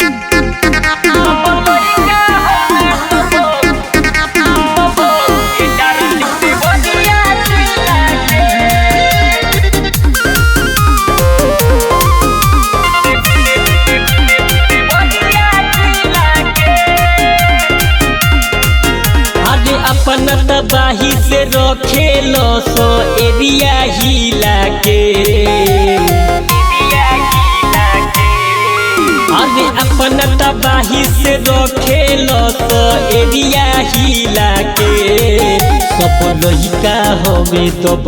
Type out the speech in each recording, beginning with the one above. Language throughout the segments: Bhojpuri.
अरे अपन तबाही से रखेलो सो एरिया हिला के अरे अपन तबाही से रखेलो सो एरिया हिला के सब लइका हवे तब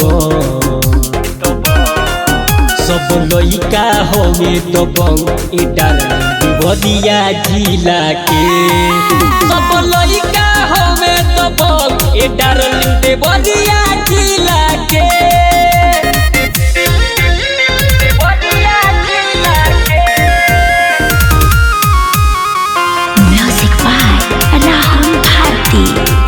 सब लइका हवे तब इटा बदिया जिला के सब लइका हवे तब ए डार्लिंग दे बदिया जिला के Music by Rahul Bharti.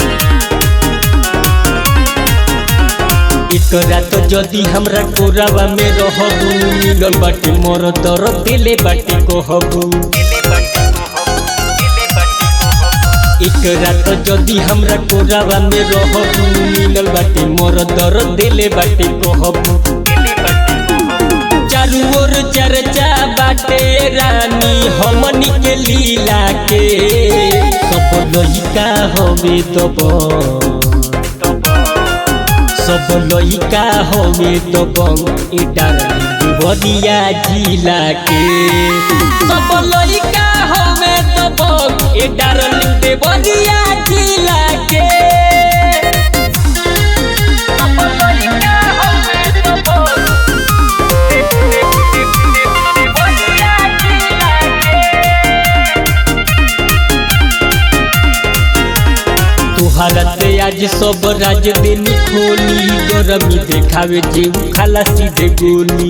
एकरा तो जदी हमरा कोरावा में रहबू मिलल बाटे मोर दर दिले बाटे कहबू एकरा तो जदी हमरा कोरावा में रहबू मिलल बाटे मोर दर दिले बाटे कहबू चारू ओर चर्चा बाटे रानी हमनी के लीला के सब लइका हवे तब सब लइका हवे तब इटा बदिया जिला के सब लइका हवे तब ए डार्लिंग दे बदिया जिला के सब लइका हवे तब तुहरा से आज सब राज दिन खोली गरमी देखावे जीव खाला सीधे गोली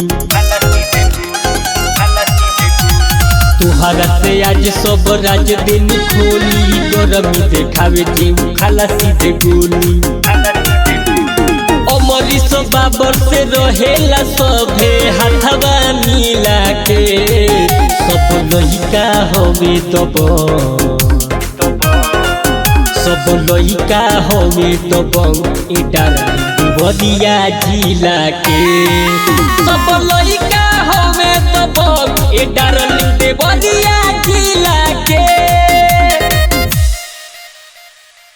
तुहरा से आज सब राज दिन खोली गरमी देखावे जीव खाला सीधे गोली अमरीश बाबर से रहेला सभे हाथवा मिला के सब लइका हवे तब सब लइका हवे तब इटा बदिया जिला के सब लइका हवे तब ए डार्लिंग दे बदिया जिला के